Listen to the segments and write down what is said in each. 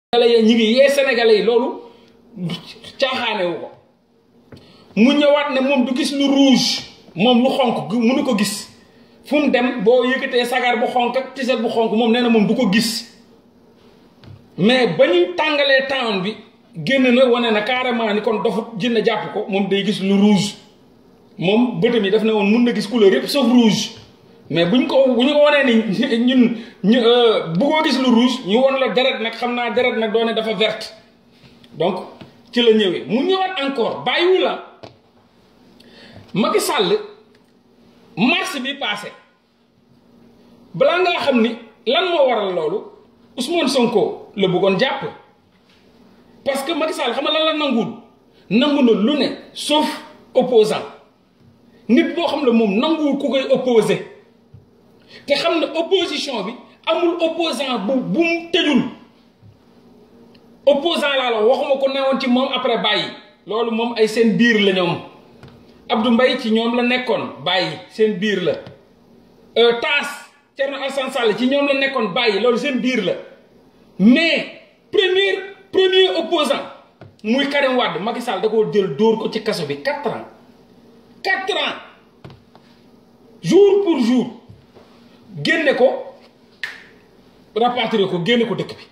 sénégalais yi ñi ngi yee sénégalais yi loolu caaxaane wu ko mu ñëwaat ne moom du gis lu rouge moom lu xonk mënu ko gis fu mu dem boo yëkkatee sagar bu xonk ak tiset bu xonk moom nee na moom du ko gis mais ba ñuy tàngalee town bi génn na wane na carrément ni kon dofut jënd jàpp ko moom day gis lu rouge moom bëtam yi daf ne woon mun na gis couleur yëpp sauf rouge mais buñ ko bu ñu ko wanee ni ñun ñu bëggoo gis lu rouge ñu won la deret nag xam naa deret nag doone dafa verte donc ci la ñëwee mu ñëwaat encore bàyyiwu la Macky Sall mars bi passé balaa ngaa xam ni lan moo waral loolu Ousmane Sonko la bëggoon jàpp parce que Macky Sall xam nga lan la nanguwul nangu na lu ne sauf opposant nit boo xam ne moom nanguwul ku koy opposé te xam ne opposition bi amul opposant bu bu mu tëjul opposant laa la waxuma ko newoon ci moom après bàyyi loolu moom ay seen biir la ñoom Abdou Mbaye ci ñoom la nekkoon bàyyi seen biir la Taas Thierno Alassane Sall ci ñoom la nekkoon bàyyi loolu seen biir la mais premier premier opposant muy Karim Wade Macky Sall da koo jël dóor ko ci kaso bi quatre ans quatre ans jour pour jour génne ko rapatrier ko génne ko dëkk bi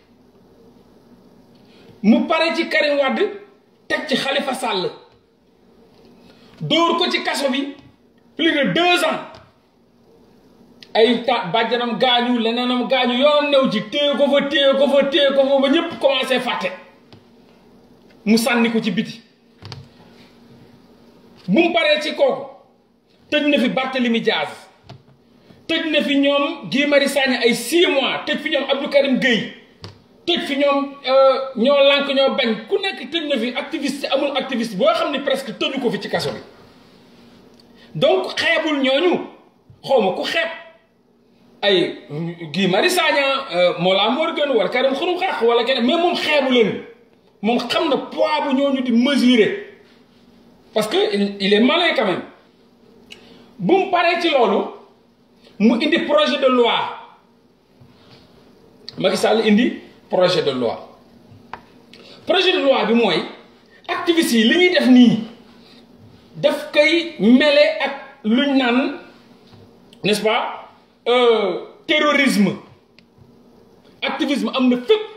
mu pare ci Karim Wade teg ci Khalifa Sall dóor ko ci kaso bi plus de deux ans ay ta bàjjanam gaañu leneenam gaañu yoon new ci téye ko fa téye ko fa téye ko fa ba ñëpp commencé fàtte mu sànni ko ci biti bu mu paree ci kooku tëj na fi Barthélemy Diaz tëj na fi ñoom Guy Marius Sagna ay six mois tëj fi ñoom Abdou Karim Gueye tëj fi ñoom ñoo lànk ñoo bañ ku nekk tëj na fi activiste amul activiste boo xam ne presque tëju ko fi ci kaso bi donc xeebul ñooñu xawma ku xeeb ay Guy Marius Sagna Mollah Morgun wala Karim Xurum Xax wala keneen mais moom xeebu leen moom xam na poids bu ñooñu di mesurer parce que il est malin quand même bu mu paree ci loolu mu indi projet de loi Macky Sall indi projet de loi projet de loi bi mooy activistes yi li ñuy def nii daf koy mele ak luñ naan n'est-ce pas terrorisme activisme am na fépp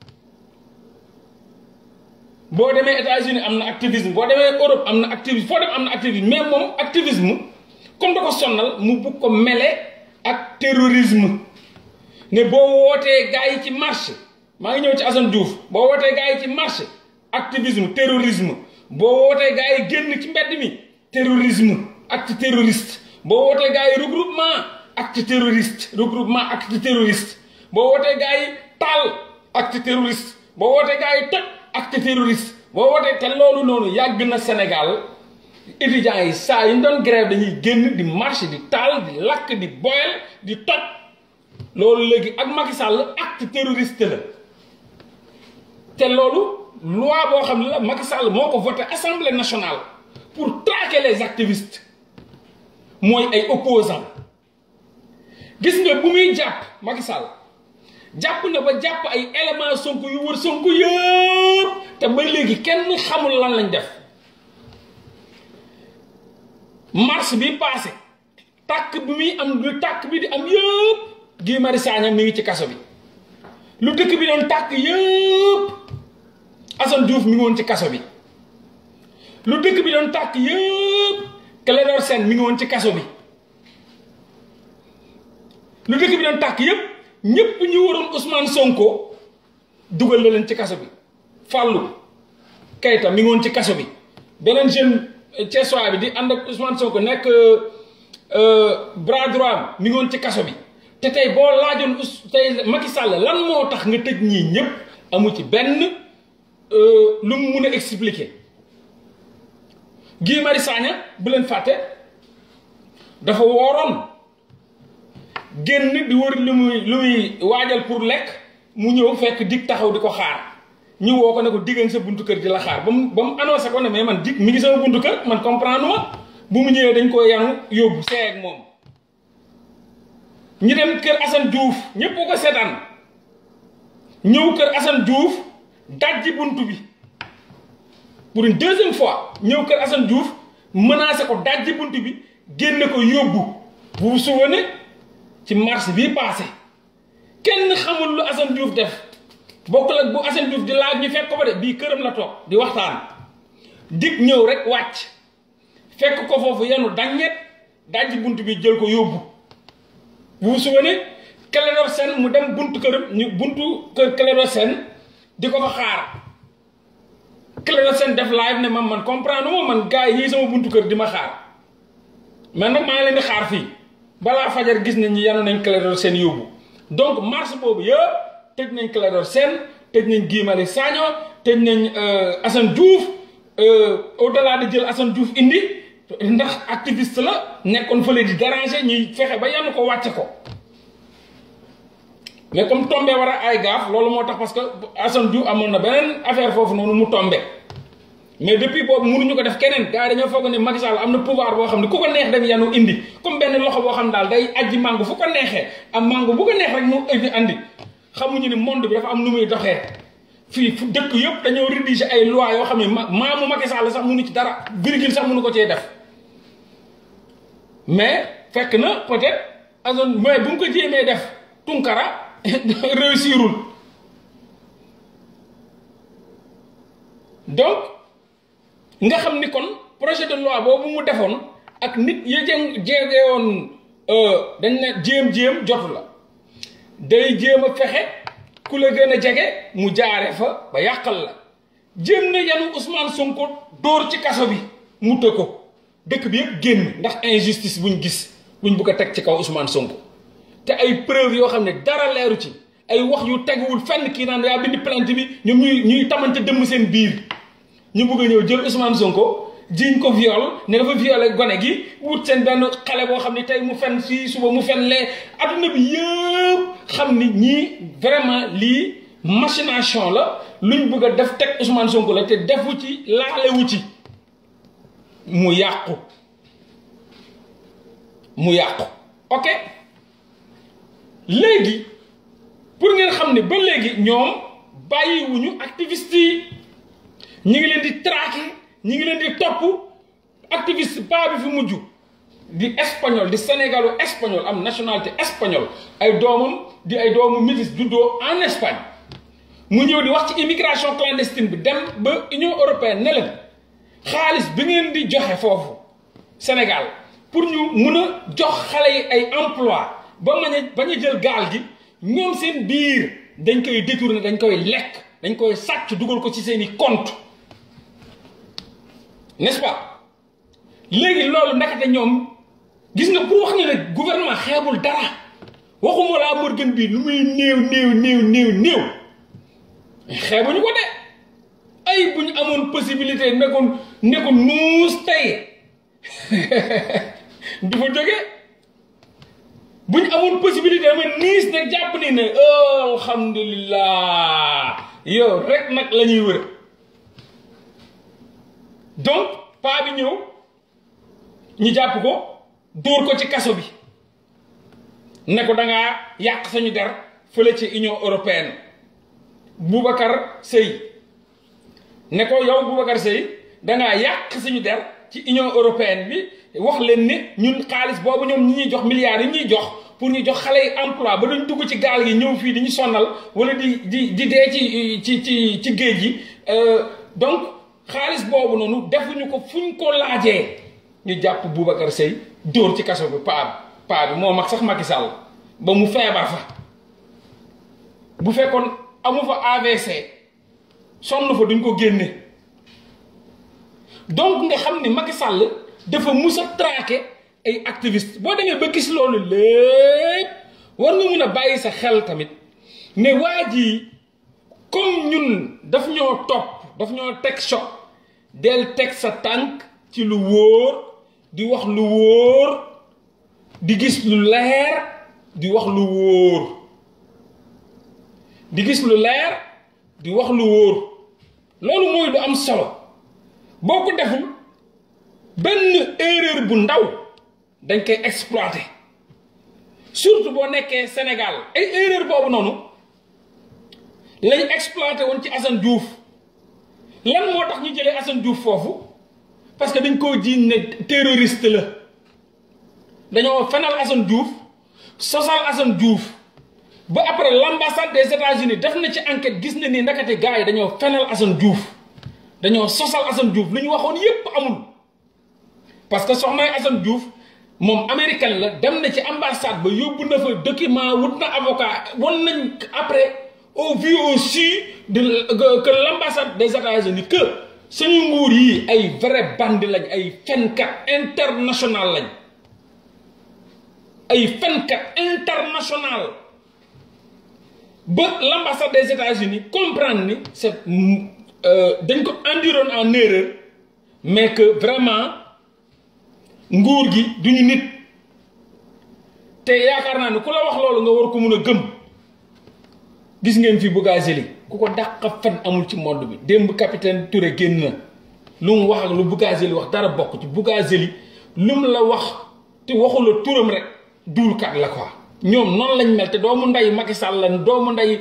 boo demee États-Unis am na activisme boo demee Europe am na activisme foo dem am na activisme mais moom activisme comme da ko sonnal mu bugg ko mele ak terrorisme ne boo wootee gars yi ci marche maa ngi ñëw ci Assane Diouf boo wootee gars yi ci marche activisme terrorisme boo wootee gars yi génn ci mbedd mi terrorisme acte terroriste boo wootee gars yi regroupement acte terroriste regroupement acte terroriste boo wootee gars yi taal acte terroriste boo wootee gars yi toj acte terroriste boo wootee te loolu noonu yàgg na Sénégal étudiants yi saa yi ñu doon grève dañuy génn di marche di taal di lakk di boyal di toj loolu léegi ak Macky Sall acte terroriste la te loolu loi boo xam ne la Macky Sall moo ko voté assemblée nationale pour traquer les activistes mooy ay opposants gis nga bu muy jàpp Macky Sall jàpp na ba jàpp ay éléments Sonko yu wër Sonko yëpp te ba léegi kenn xamul lan lañ def mars bi passé tàkk bi muy am lu tàkk bi di am yëpp Guy Marius Sagna mi ngi ci kaso bi lu dëkk bi doon tàkk yëpp Assane Diouf mi ngi woon ci kaso bi lu dëkk bi doon tàkk yëpp Clédor Sène mi ngi woon ci kaso bi lu dëkk bi doon tàkk yëpp ñëpp ñu waroon Ousmane Sonko dugal la leen ci kaso bi Fallou Keita mi ngi woon ci kaso bi beneen jeune Thiessois bi di ànd ak Ousmane Sonko nekk bras droit mi ngi woon ci kaso bi te tey boo laajoon tey Macky Sall lan moo tax nga tëj ñii ñëpp amu ci benn lu mu mun a expliquer Guy Marius Sagna bu leen fàtte dafa wooroon génn di wër lu muy lu muy waajal pour lekk mu ñëw fekk dig taxaw di ko xaar ñu woo ko ne ko diggan sa buntu kër di la xaar ba mu ba mu annoncé ko ne mais man dig mi ngi sama buntu kër man comprendre ma bu mu ñëwee dañ ko yanu yóbbu seey ak moom ñu dem kër Assane Diouf ñëpp ko seetaan ñëw kër Assane Diouf dajji buntu bi pour une deuxième fois ñëw kër Assane Diouf menacé ko dajji buntu bi génne ko yóbbu vous vous souvenez ci mars bii passé kenn xamul lu Assane Diouf def bokkul ak bu Assane Diouf di laaj ñu fekk ko ba de bii këram la toog di waxtaan dig ñëw rek wàcc fekk ko foofu yenu daññet dajji buntu bi jël ko yóbbu vous vous souvenez Clédor Sène mu dem buntu këram ñu buntu kër Clédor Sène di ko fa xaar Clédor Sène def live ne man man comprendre ma man gars yi sama buntu kër di ma xaar man nag maa ngi leen di xaar fii balaa fajar gis nañ ñi yanu nañ Clédor Sène yóbbu donc mars boobu yëpp tëj nañ Clédor Sène tëj nañ Guy Marius Sagna tëj nañ Assane Diouf au delà de jël Assane Diouf indi ndax activiste la nekkoon fële di déranger ñuy fexe ba yanu ko wàcce ko mais comme tombé war a ay gaaf loolu moo tax parce que Assane Diouf amoon na beneen affaire foofu noonu mu tombé mais depuis boobu mënuñu ko def keneen gars yi dañoo foog ne Macky Sall am na pouvoir boo xam ne ku ko neex dem yanu indi comme benn loxo boo xam ne daal day ajji mango fu ko neexee am mango bu ko neex rek mu indi andi xamuñu ni monde bi dafa am nu muy doxee fii fu dëkk yëpp dañoo rédiger ay loi yoo xam ne maamu Macky Sall sax mënu ci dara virgule sax mënu ko cee def mais fekk na peut-être Assane mais bu mu ko jéemee def Tunkara réussirul donc nga xam ni kon projet de loi boobu mu defoon ak nit ya jëm jegewoon dañ ne jéem-jéem jotu la day jéem a fexe ku la gën a jege mu jaare fa ba yàqal la jéem na yanu Ousmane Sonko dóor ci kaso bi mu të ko dëkk bi yëpp génn ndax injustice buñ gis buñ bugg a teg ci kaw Ousmane Sonko te ay preuve yoo xam ne dara leeru ci ay wax yu teguwul fenn kii naan yaa bind plainte bi ñoom ñuy ñuy tamante dëmm seen biir ñu bëgg a ñëw jël Ousmane Sonko jiñ ko viol ne dafa violé gone gi wut seen benn xale boo xam ne tey mu fen fii suba mu fen lee adduna bi yëpp xam ni ñii vraiment lii machination la luñ bëgg a def teg Ousmane Sonko la te defu ci laalewu ci mu yàqu mu yàqu ok léegi pour ngeen xam ne ba léegi ñoom bàyyiwuñu activiste yi ñi ngi leen di traquer ñi ngi leen di topp activiste pas bi fi mujj di espagnol di sénégalo espagnol am nationalité espagnol ay doomam di ay doomu métis juddoo en Espagne mu ñëw di wax ci immigration clandestine bi dem ba Union européenne ne leen xaalis bi ngeen di joxe foofu Sénégal pour ñu mun a jox xale yi ay emploi ba mañ a bañ a jël gaal gi ñoom seen biir dañ koy détourner dañ koy lekk dañ koy sàcc dugal ko ci seeni compte n'est-ce pas léegi loolu ndakate ñoom gis nga pour wax ne rek gouvernement xeebul dara waxuma laa Morgan bii lu muy néew néew néew néew néew xeebuñu ko de ay bu ñu amoon possibilité ne ko ne ko nuus tey du fa jógee bu ñu amoon possibilité dama niis nag jàpp ni ne alhamdulilah yow rek nag la ñuy wër donc paa bi ñëw ñu jàpp ko dóor ko ci kaso bi ne ko da ngaa yàq sañu der fële ci Union européenne Boubacar Seye ne ko yow Boubacar Seye da ngaa yàq suñu der ci Union européenne bi wax leen ni ñun xaalis boobu ñoom ñi ñuy jox milliards yi ñuy jox pour ñu jox xale yi emploi ba duñ dugg ci gaal gi ñëw fii di ñu sonnal wala di di di dee ci ci ci ci géej gi donc xaalis boobu noonu defuñu ko fuñ ko laajee ñu jàpp Boubacar Seye dóor ci kaso bi paa paa bi moo mag sax Macky Sall ba mu feebar fa bu fekkoon amu fa AVC sonn fa duñ ko génne donc nga xam ni Macky Sall dafa mus a traqué ay activiste boo demee ba gis loolu lépp war nga mun a bàyyi sa xel tamit ne waa ji comme ñun daf ñoo topp daf ñoo teg choc del teg sa tànk ci lu wóor di wax lu wóor di gis lu leer di wax lu wóor di gis lu leer di wax lu wóor loolu mooy lu am solo boo ko deful benn erreur bu ndaw dañ koy exploiter surtout boo nekkee Sénégal ay erreur boobu noonu lañ exploité woon ci Assane Diouf lan moo tax ñu jëlee Assane Diouf foofu parce que dañ koo jiiñ ne terroriste la dañoo fenal Assane Diouf sosal Assane Diouf ba après l'ambassade des États-Unis def na ci enquête gis na ni ndakate gars yi dañoo fenal Assane Diouf dañoo sosal Assane Diouf lu ñu waxoon yépp amul parce que soxnaay Assane Diouf moom américain la dem na ci ambassade ba yóbbu na fa document wut na avocat wan nañ après au vu au su de que l'ambassade des États-Unis que suñu nguur yi ay vrai bandi lañ ay fenkat international lañ ay fenkat international ba l'ambassade des États-Unis comprendre ni c'est dañ ko induiroon en erreur mais que vraiment nguur gi duñu nit te yaakaar naa ne ku la wax loolu nga war ko mun a gëm gis ngeen fi Bougazelli ku ko dàq fen amul ci monde bi démb capitaine Touré génn na lu mu wax ak lu Bougazelli wax dara bokk ci Bougazelli lu mu la wax te waxula turam rek duulkat la quoi ñoom noonu lañ mel te doomu nday Macky Sall la doomu nday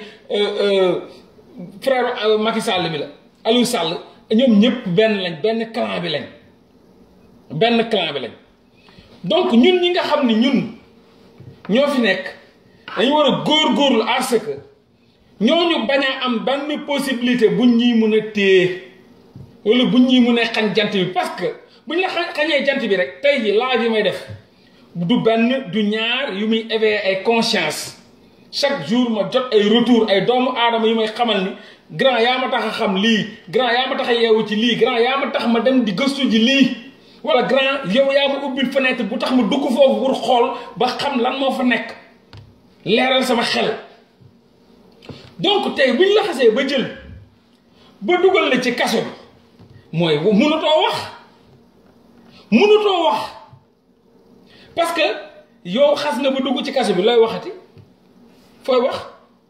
frère Macky Sall bi la Aliou Sall ñoom ñëpp benn lañ benn clan bi lañ benn clan bi lañ donc ñun ñi nga xam ni ñun ñoo fi nekk dañu war a góorgóorlu à ce que ñooñu bañ a am benn possibilité buñ ñuy mun a téye wala buñ ñuy mun a xañ jant bi parce que buñ la xañee jant bi rek tey ji live yi may def du benn du ñaar yu muy éveiller ay conscience chaque jour ma jot ay retour ay doomu aadama yu may xamal ni grand yaa ma tax a xam lii grand yaa ma tax a yeewu ci lii grand yaa ma tax ma dem di gëstu ji lii wala grand yow yaa ma ubbil fenêtre bu tax ma dugg foofu pour xool ba xam lan moo fa nekk leeral sama xel donc tey bu ñu la xasee ba jël ba dugal la ci kaso bi mooy mënutoo wax mënutoo wax parce que yow xas nga ba dugg ci kaso bi looy waxati fooy wax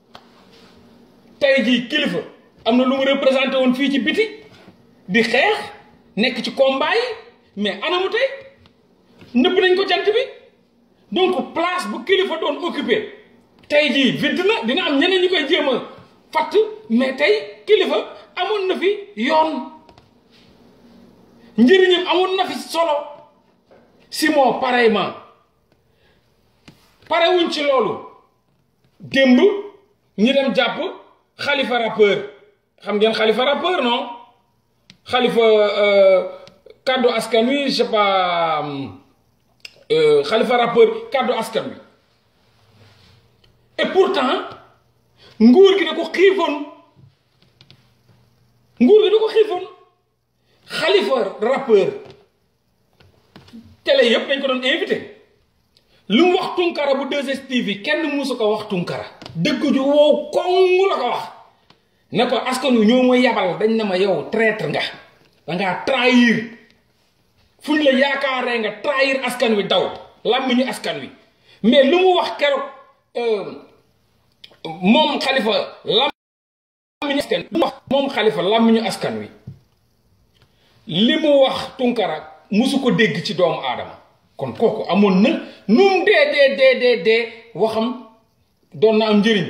tey jii kilifa am na lu mu représenté woon fii ci biti di xeex nekk ci combat yi mais anamu tey nëbb nañ ko jant bi donc place bu kilifa doon occupé tey jii vide na dina am ñeneen ñi koy jéem a fatt mais tey kilifa amoon na fi yoon njëriñam amoon na fi solo Simon pareillement parewuñ ci loolu démb ñi dem jàpp xalifa rappeur xam ngeen xalifa rappeur non xalifa kàddu askan wi je sais pas xalifa rappeur kàddu askan wi et pourtant nguur gi da ko xiifoon nguur gi da ko xiifoon xalifa rappeur télé yëpp dañ ko doon invité lu mu wax tunkara bu 2STV kenn musu ko wax tunkara dëgg ju wow koŋ la ko wax ne ko askan wi ñoo ma yabal dañ ne ma yow traître nga dangaa trahir fu ñu la yaakaaree nga trahir askan wi daw làmmiñu askan wi mais lu mu wax keroog moom xalifa làmmiñu askan lu mu wax moom xalifa làmmiñu askan wi li mu wax tunkara musu ko dégg ci doomu aadama kon kooku amoon na num dee dee dee dee dee waxam doon na am njëriñ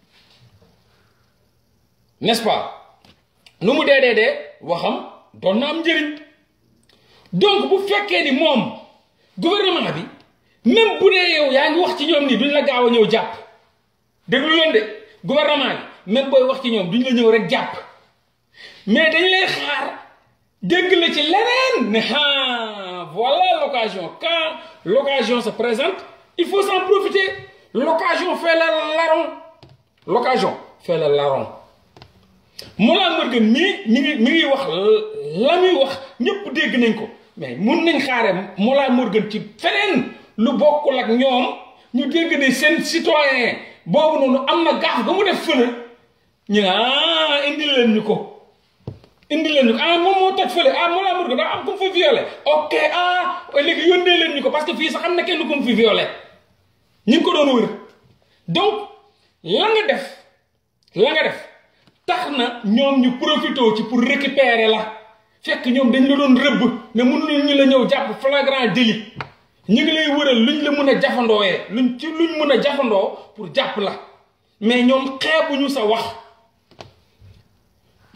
n'est-ce pas nu mu dee dee dee waxam doon na am njëriñ donc bu fekkee ni moom gouvernement bi même bu dee yow yaa ngi wax ci ñoom nii duñ la gaaw a ñëw jàpp déglu leen de gouvernement bi même booy wax ci ñoom duñ la ñëw rek jàpp mais dañ lay xaar dégg la ci leneen ne ah voilà l'occasion quand l'occasion se présente il faut s'en profiter l'occasion fait le larron l'occasion fait le larron Mollah Morgun mii mi ngi mi ngi wax la muy wax ñëpp dégg nañ ko mais mun nañ xaare Mollah Morgun ci feneen lu bokkul ak ñoom ñu dégg ne seen citoyen boobu noonu am na gaaf ba mu def fële ñu ne ah indi leen ñu ko indi leen ñu ko ah moom moo toj fële ah Mollah Morgun daa am ku mu fa violé ok ah léegi yónnee leen ñu ko parce que fii sax am na kenn ku mu fi violé ñu ngi ko doon wër donc la nga def la nga def tax na ñoom ñu profité ci pour récupérer la fekk ñoom dañ la doon rëbb mais mënuñu ñu la ñëw jàpp flagrant délit ñu ngi lay wëral luñ la mun a jafandooyee luñ ci luñ mun a jafandoo pour jàpp la mais ñoom xeebuñu sa wax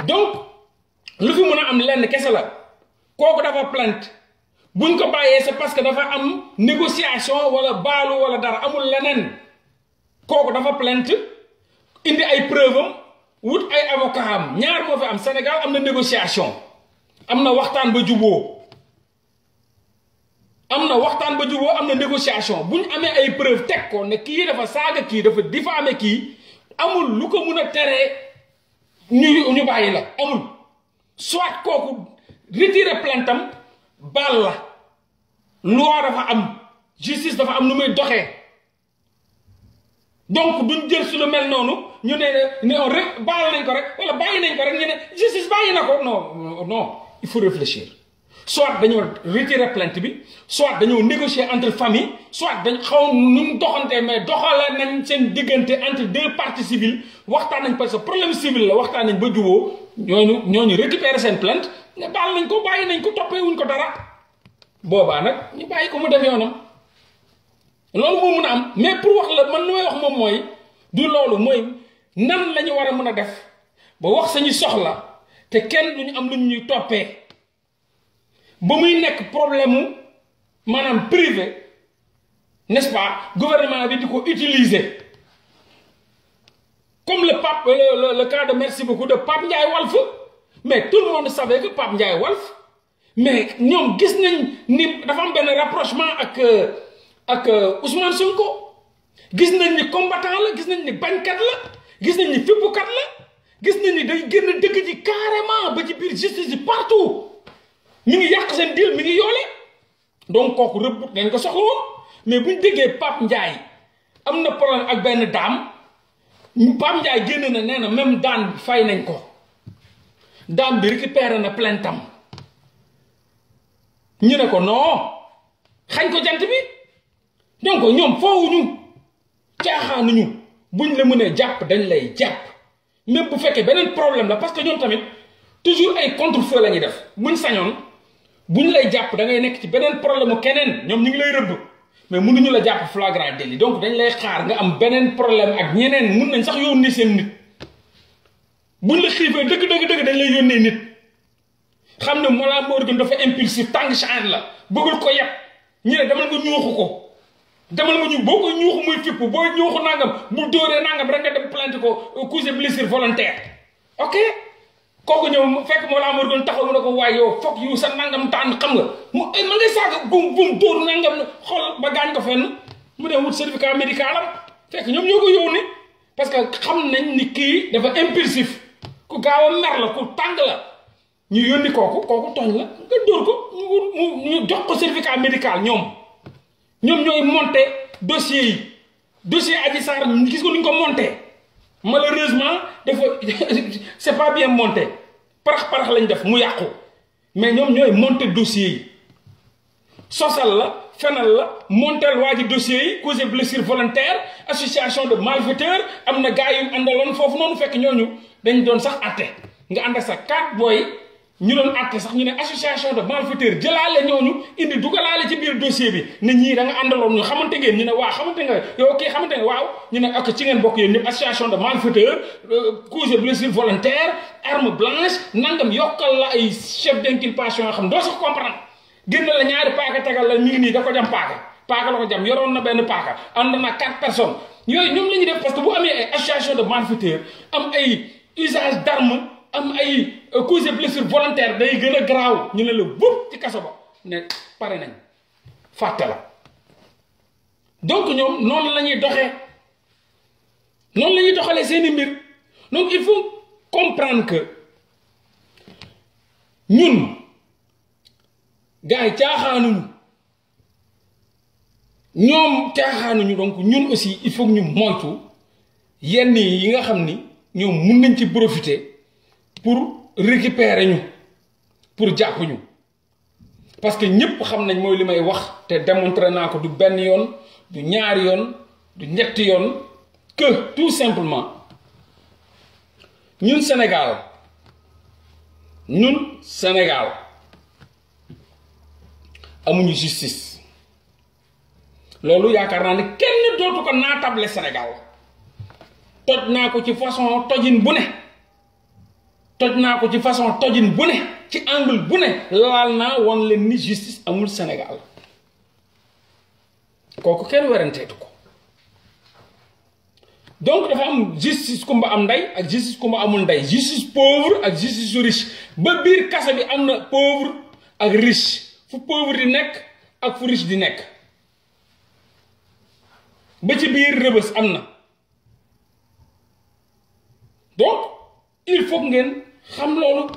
donc lu fi mën a am lenn kese la kooku dafa plainte buñ ko bàyyee c'est parce que dafa am négociation wala baalu wala dara amul leneen kooku dafa plainte indi ay preuve am wut ay avocat am ñaar moo fi am Sénégal am na négociation am na waxtaan ba juboo am na waxtaan ba juboo am na négociation bu ñu amee ay preuve teg ko ne kii dafa saaga kii dafa diffamé kii amul lu ko mun a teree ñu ñu bàyyi la amul soit kooku retirer plainte am baal la loi dafa am justice dafa am nu muy doxee donc duñ jël su lu mel noonu ñu ne ne on rek baal nañ ko rek wala bàyyi nañ ko rek ñu ne justice bàyyi na ko non non il faut réfléchir soit dañoo retirer plainte bi soit dañoo négocier entre famille soit dañ xaw nu mu doxantee mais doxale nañ seen diggante entre deux parties civiles waxtaan nañ parce que problème civil la waxtaan nañ ba juboo ñooñu ñooñu récupérer seen plainte ne baal nañ ko bàyyi nañ ko toppee wuñ ko dara boobaa nag ñu bàyyi ko mu def yoonam loolu moo mun a am mais pour wax la man lu may wax moom mooy du loolu mooy nan la ñu war a mën a def ba wax sañu soxla te kenn duñu am lu ñuy toppee ba muy nekk problème mu maanaam privé n'est-ce pas gouvernement bi di ko utiliser comme le pape le, le, le cas de merci beaucoup de Pape Ndiaye Walf mais tout le monde savait que Pape Ndiaye Walf mais ñoom gis nañ ni dafa am benn rapprochement ak ak Ousmane Sonko gis nañ ni combattant la gis nañ ni bañkat la gis nañ ni fippukat la gis nañ ni day génn dëkk ji carrément ba ci biir justice yi partout mi ngi yàq seen deal mi ngi yoole donc kooku rëbb dañ ko soxla woon mais bu ñu déggee Pape Ndiaye am na problème ak benn daam Pape Ndiaye génn na nee na même daan fay nañ ko daan bi récupéré na plainte am ñu ne ko non xañ ko jant bi donc ñoom foowuñu caaxaanuñu buñ la mënee jàpp dañ lay jàpp même bu fekkee beneen problème la parce que ñoom tamit toujours ay contre-feu la ñuy def buñ sañoon buñ lay jàpp da ngay nekk ci beneen problème mu keneen ñoom ñu ngi lay rëbb mais mënuñu la jàpp flagrant délit donc dañ lay xaar nga am beneen problème ak ñeneen mun nañ sax yónnee seen nit buñ la xiifee dëgg dëgg dëgg dañ lay yónnee nit xam ne Mollah Morgun dafa impulsif tàng chan la bëggul ko yeb ñu ne demal nga ñuuxu ko demal nga ñu boo ko ñuuxu muy fipp boo ñuuxu nangam bu dóoree nangam rek nga dem plainte ko cause blessure volontaire ok kooku ñëw fekk Mollah Morgun taxaw mu ne ko waaye yow foog yu sa nangam tànn xam nga mu ma ngay saaga bum bum dóor nangam xool ba gaañ ko fenn mu dem wut certificat médical am fekk ñoom ñoo ko yónni parce que xam nañ ni kii dafa impulsif ku gaaw a mer la ku tàng la ñu yónni kooku kooku tooñ la nga dóor ko mu ñu jox ko certificat médical ñoom ñoom ñooy monté dossier yi dossier Adji Sarr gis ko ni ñu ko monté malheureusement dafa c'est pas bien monté parax parax lañ def mu yàqu mais ñoom ñooy monté dossier yi sosal la fenal la montel waa ji dossier yi cause blessure volontaire association de malfaiteurs am na gars yu àndaloon foofu noonu fekk ñooñu dañ doon sax atte nga ànd ak sa quatre booy ñu doon atte sax ñu ne association de malfaiteurs jëlaale ñooñu indi dugalaale ci biir dossier bi ne ñii da nga àndaloon ñu xamante ngeen ñu ne waaw xamante nga yow kii xamante nga waaw ñu ne ak ci ngeen bokk yéen ñëpp association de malfaiteurs cause blessure volontaire arme blanche nangam yokkal la ay chef d'inculpation yoo xam doo sax comprendre génn la ñaari paaka tegal la mi ngi nii da ko jam paaka paaka la ko jam yoroon na benn paaka ànd na quatre personnes yooyu ñoom la ñuy def parce que bu amee ay association de malfaiteurs am ay usage d'arme am ay cause blessure volontaire day gën a garaaw ñu ne la bub ci kaso ba ne pare nañ fàtte la donc ñoom noonu la ñuy doxee noonu la ñuy doxalee seeni mbir donc il faut comprendre que ñun gars yi caaxaanuñu ñoom caaxaanuñu donc ñun aussi il faut ñu moytu yenn yi nga xam ni ñoom mun nañ ci profiter pour récupérer ñu pour jàpp ñu parce que ñëpp xam nañ mooy li may wax te démontrer naa ko du benn yoon du ñaari yoon du ñetti yoon que tout simplement ñun Sénégal ñun Sénégal amuñu justice loolu yaakaar naa ne kenn dootu ko naatable Sénégal toj naa ko ci façon tojin bu ne toj naa ko ci façon tojin bu ne ci angle bu ne laal naa won leen ni justice amul Sénégal kooku kenn weranteetu ko donc dafa am justice kumba am ndey ak justice kumba amul ndey justice pauvre ak justice su riche ba biir kasa bi am na pauvre ak riche fu pauvre di nekk ak fu riche di nekk ba ci biir rëbës am na donc il faut ngeen xam loolu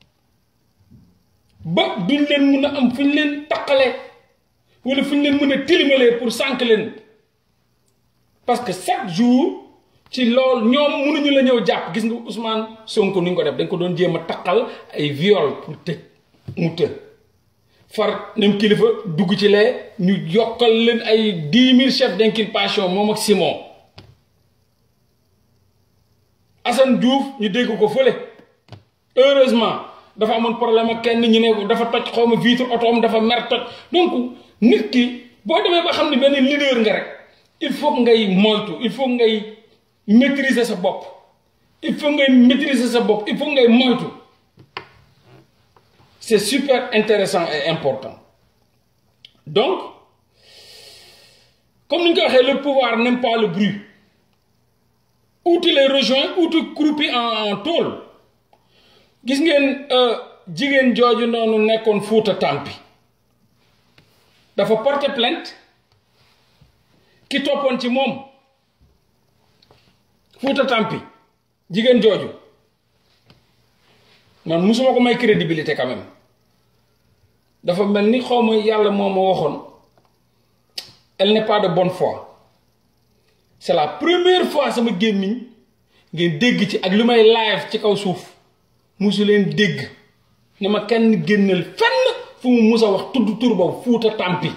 ba duñ leen mun a am fu ñu leen taqalee wala fu ñu leen mën a tilimalee pour sànq leen parce que chaque jour ci loolu ñoom mënuñu la ñëw jàpp gis nga Ousmane Sonko ni ñu ko def dañ ko doon jéem a taqal ay viol pour tëj mu të far nem kilifa dugg ci lee ñu yokkal leen ay dix mille chefs d'inculpation moom ak Simon Assane Diouf ñu dégg ko fële heureusement dafa amoon problème ak kenn ñu ne dafa toj xaw ma vitre otoom dafa mer toj donc nit ki boo demee ba xam ne benn leader nga rek il faut ngay moytu il faut ngay maîtriser sa bopp il faut ngay maîtriser sa bopp il faut ngay moytu c'est super intéressant et important donc comme ni ñu ko waxee le pouvoir n'aime pas le bruit ou tu les rejoins ou tu croupis en en tôle gis ngeen jigéen jooju noonu nekkoon Fuuta Tampi dafa porter plainte ki toppoon ci moom Fuuta Tampi jigéen jooju man musuma ko may crédibilité quand même dafa mel ni xaw ma yàlla moo ma waxoon elle n'est pas de bonne foi c'est la première fois sama gémmiñ ngeen dégg ci ak li may live ci kaw suuf musu leen dégg ne ma kenn génnal fenn fu mu mus a wax tudd tur boobu Fuuta Tampi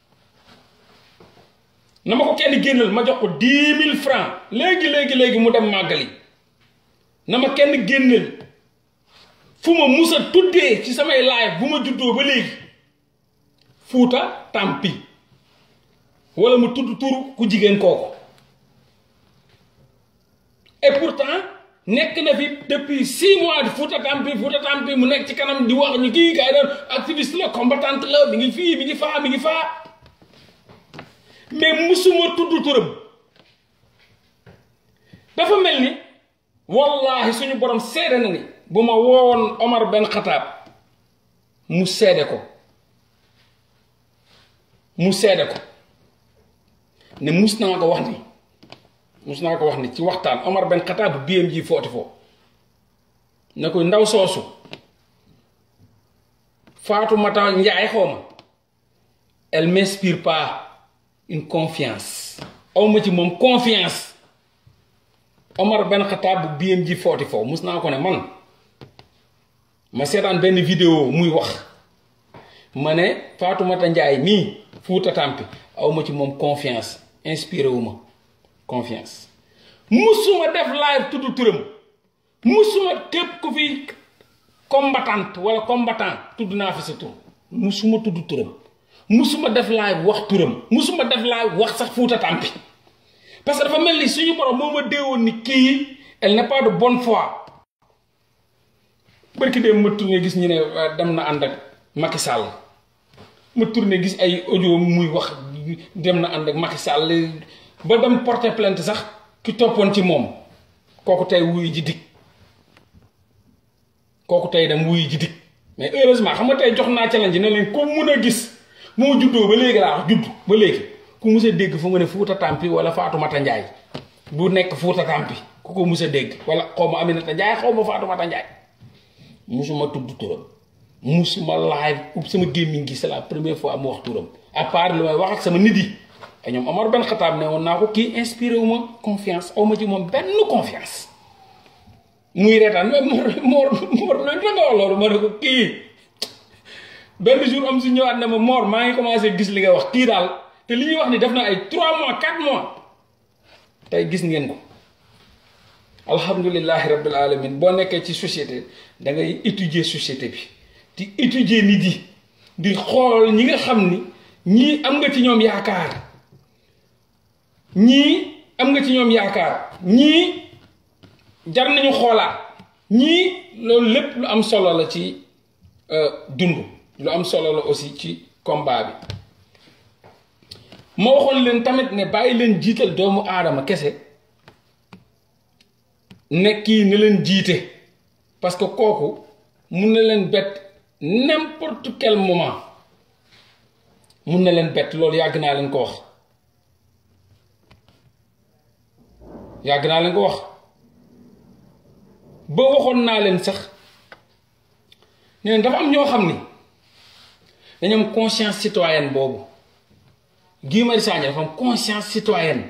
na ma ko kenn génnal ma jox ko dix mille francs léegi léegi léegi mu dem màggali na ma kenn génnal fu ma mus a tuddee ci samay live bu ma juddoo ba léegi Fuuta Tampi wala mu tudd tur ku jigéen kooku et pourtant nekk na fi depuis six mois di Fuuta Tampi Fuuta Tampi mu nekk ci kanam di wax ñu kii kay doon activiste la combattante la mi ngi fii mi ngi faa mi ngi faa mais musuma tudd turam dafa mel ni wallahi suñu borom seede na ni bu ma woowoon Omar Ben Khattab mu seede ko mu seede ko ne mus naa ko wax ni mus naa ko wax ni ci waxtaan Omar Ben Khattab bu biyam ji footi foo ne ko ndaw soosu Fatoumata Njaay xawma elle m'inspire pas une confiance awma ci moom confiance Omar Ben Khattab bu biyam ji footi foo mus naa ko ne man ma seetaan benn vidéo muy wax ma ne Fatoumata Njaay mii Fuuta Tampi awma ci moom confiance inspiré wu ma confiance musuma def live tudd turam musuma képp ku fi combattante wala combattant tudd naa fi sa tur musuma tudd turam musuma def live wax turam musuma def live wax sax Fuuta Tampi parce que dafa mel ni suñu borom moo ma déewoon ni kii elle n'est pas de bonne foi barki dem ma tourné gis ñu ne dem na ànd ak Macky Sall ma tourné gis ay audio muy wax dem na ànd ak Macky Sall ba dem porter plainte sax ki toppoon ci moom kooku tey wuyu ji dikk kooku tey dem wuyu ji dikk mais heureusement xam nga tey jox naa challenge ne leen ko mun a gis moo juddoo ba léegi laa wax judd ba léegi ku mus a dégg fu nga ne Fuuta Tampi wala Fatoumata Njaay bu nekk Fuuta Tampi ku ko mus a dégg wala xaw ma Aminata Njaay xaw ma Fatoumata Njaay musuma tudd turam musuma live ub sama gémmiñ gi c'est la première fois mu wax turam à part lu may wax ak sama nit yi te ñoom Omar Ben Khattab ne woon naa ko kii inspiré wu ma confiance aw ma ci moom benn confiance muy reetaan mais Mor Mor Mor loolu da nga wax loolu ma ne ko kii benn jour am si ñëwaat ne ma Mor maa ngi commencé gis li nga wax kii daal te li ñuy wax ni def na ay 3 mois 4 mois tey gis ngeen ko alhamdulilahi rabbil alamin boo nekkee ci société da ngay étudier société bi di étudier nit yi di xool ñi nga xam ni ñii am nga ci ñoom yaakaar ñii am nga ci ñoom yaakaar ñii jar nañu xoolaat ñii loolu lépp lu am solo la ci dund lu am solo la aussi ci combat bi ma waxoon leen tamit ne bàyyi leen jiital doomu aadama kese ne kii ne leen jiite parce que kooku mun na leen bett n'importe quel moment mun na leen bett loolu yàgg naa leen ko wax yàgg naa leen ko wax ba waxoon naa leen sax ne dafa am ñoo xam ni dañu am conscience citoyenne boobu Guy Marius Sagna dafa am conscience citoyenne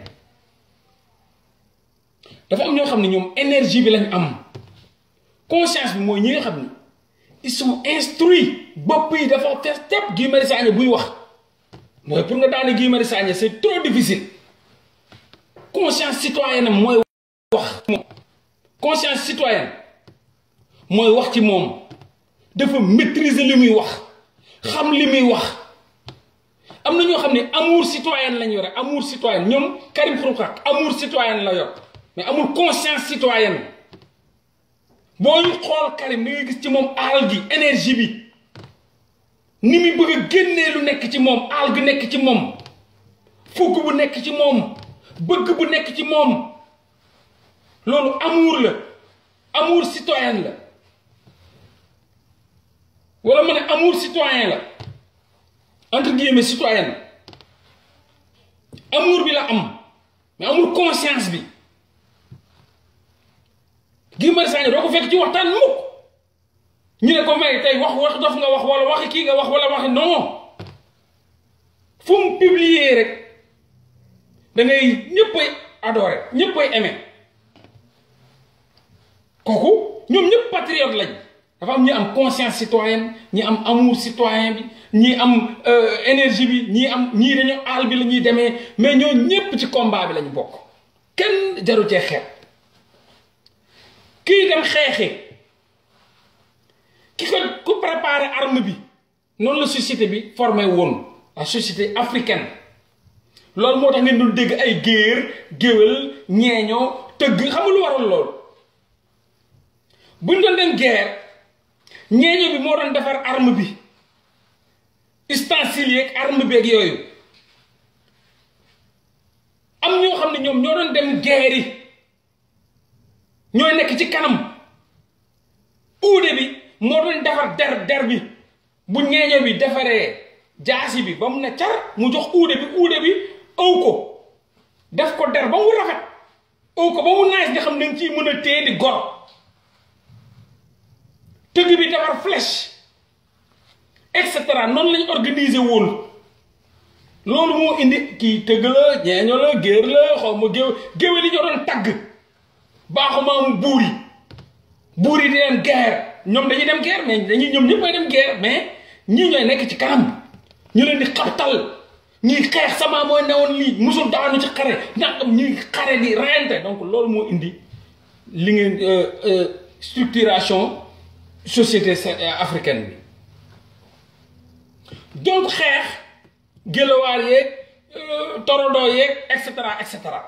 dafa am ñoo xam ne ñoom énergie bi lañ am conscience bi mooy ñi nga xam ni ils sont instruits bopp yi dafa fees tepp Guy Marius Sagna buy wax mooy pour nga daane Guy Marius Sagna c'est trop difficile conscience citoyenne am mooy wax moom conscience citoyenne mooy wax ci moom dafa maîtriser li muy wax xam li muy wax am na ñoo xam ne amour citoyen lañ yore amour citoyen ñoom Karim Xrum Xax amour citoyen la yor mais amul conscience citoyenne boo ñu xool Karim da ngay gis ci moom aal gi énergie bi ni muy bëgg a génnee lu nekk ci moom aal gi nekk ci moom fukk bu nekk ci moom bëgg bu nekk ci moom loolu amour la amour citoyen la wala ma ne amour citoyen la entre guillemets citoyen amour bi la am mais amul conscience bi Guy Marius Sagna doo ko fekk ci waxtaan mukk ñu ne ko may tey wax wax dof nga wax wala waxi kii nga wax wala waxi non fu mu publier rek da ngay ñëppay adoré ñëppay aimé kooku ñoom ñëpp patriote lañ dafa am ñi am conscience citoyenne ñi am amour citoyen bi ñi am énergie bi ñi am ñii dañoo àll bi la ñuy demee mais ñoo ñëpp ci combat bi lañu bokk kenn jaru cee xeet kii dem xeexi ki ko ku préparé arme bi noonu la société bi formé woon la société africaine loolu moo tax ngeen dul dégg ay géer géwél ñeeñoo tëgg xamul lu waral loolu buñ doon dem guerre ñeeño bi moo doon defar arme bi ustensile yeeg arme beeg yooyu am ñoo xam ne ñoom ñoo doon dem guerre yi ñooy nekk ci kanam uude bi moo doon defar der der bi bu ñeeño bi defaree jaasi bi ba mu ne car mu jox uude bi uude bi ëw ko def ko der ba mu rafet ëw ko ba mu naaj nga xam ne nga ciy mën a téye di gor tëgg bi defar flèche et cetera noonu lañ organiser woon loolu moo indi kii tëgg la ñeeño la géer la xaw ma géew géwél yi ñoo doon tagg baaxumaam buur yi buur yi di dem guerre ñoom dañuy dem guerre mais dañuy ñoom ñëpp ay dem guerre mais ñii ñooy nekk ci kanam ñu leen di xabtal ñii xeex sama mooy newoon lii musul daanu ci xare nangam ñuy xare di reyante donc loolu moo indi li ngeen structuration société africaine bi donc xeex gëlawaar yeeg torodo yeeg et cetera et cetera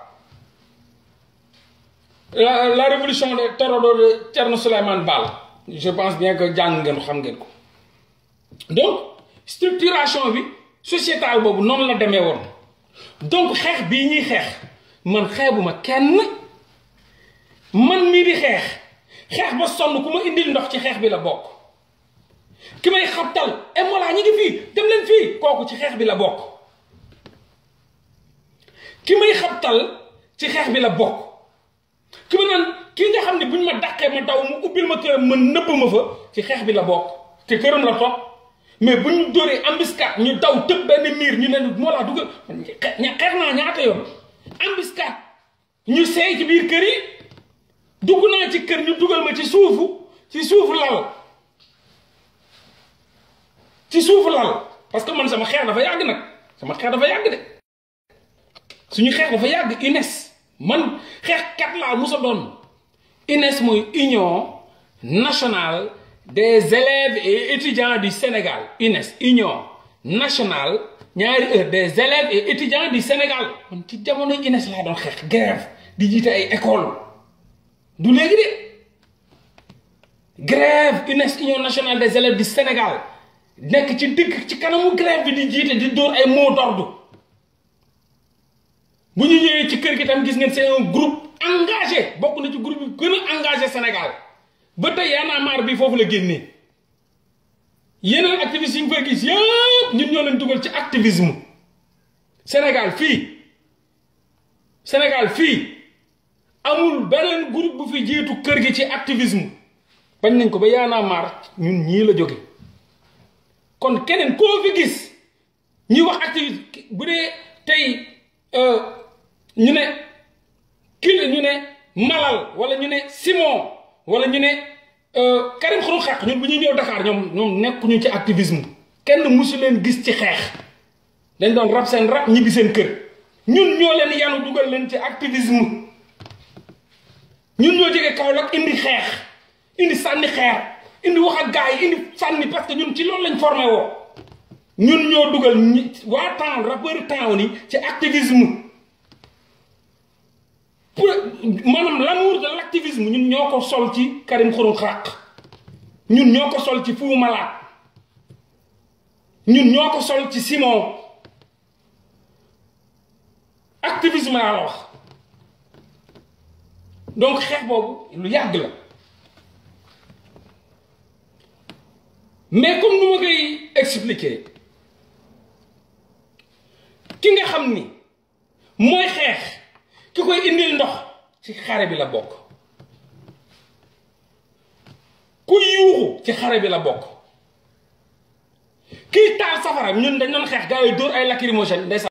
la la révolution de torodo de Thierno Souleymane Baal je pense bien que jàng ngeen xam ngeen ko donc structuration bi sociétale boobu noonu la demee woon donc xeex bii ñuy xeex man xeebuma kenn man mii di xeex xeex ba sonn ku ma indil ndox ci xeex bi la bokk ki may xabtal e molaa ñi ngi fii dem leen fii kooku ci xeex bi la bokk ki may xabtal ci xeex bi la bokk ki ma naan kii nga xam ne buñ ma dàqee ma daw mu ubbil ma këram ma nëbb ma fa ci xeex bi la bokk te këram la toog mais bu ñu dóoree embuscade ñu daw tëb benn miir ñu ne moo laa dugg xeex naa ñaata yoon embuscade ñu seey ci biir kër yi dugg naa ci kër ñu dugal ma ci suufu ci suufu lal ci suufu lal parce que man sama xeex dafa yàgg nag sama xeex dafa yàgg de suñu xeex dafa yàgg UNES man xeex kat laa musa doon UNES mooy union nationale des élèves et étudiants du Sénégal UNES union nationale ñaari heure des élèves et étudiants du Sénégal man ci jamono UNES laa doon xeex grève di jiite ay école du léegi de grève UNES union nationale des élèves du Sénégal nekk ci digg ci kanamu grève bi di jiite di dóor ay mots d'ordre bu ñu ñëwee ci kër gi tam gis ngeen c'est un groupe engagé bokk na ci groupe bi gën a engagé Sénégal ba tey Y'en a marre bi foofu la génnee yeneen activistes yi ñu fay gis yëpp ñun ñoo leen dugal ci activisme Sénégal fii Sénégal fii amul beneen groupe bu fi jiitu kër gi ci activisme bañ nañ ko ba Y'en a marre ñun ñii la jóge kon keneen koo fi gis ñuy wax activiste bu dee tey ñu ne kii ñu ne Malal wala ñu ne Simon wala ñu ne Karim Xrum Xax ñun bu ñuy ñëw Dakar ñoom ñoom nekkuñu ci activisme kenn musu leen gis ci xeex dañ doon rab seen rab ñibbi seen kër ñun ñoo leen yanu dugal leen ci activisme ñun ñoo jógee Kaolack indi xeex indi sànni xeer indi wax ak gars yi indi sànni parce que ñun ci loolu lañ formé woo ñun ñoo dugal ñi waa town rappeur town yi ci activisme pour maanaam l'amour de l'activisme ñun ñoo ko sol ci Karim Xrum Xax ñun ñoo ko sol ci Fou Malade ñun ñoo ko sol ci Simon activisme laa la wax donc xeex boobu lu yàgg la mais comme nu ma koy expliquer ki nga xam ni mooy xeex ki koy indil ndox ci xare bi la bokk ku yuuxu ci xare bi la bokk kii taal safara ñun dañ doon xeex gars yi dóor ay lacrymogène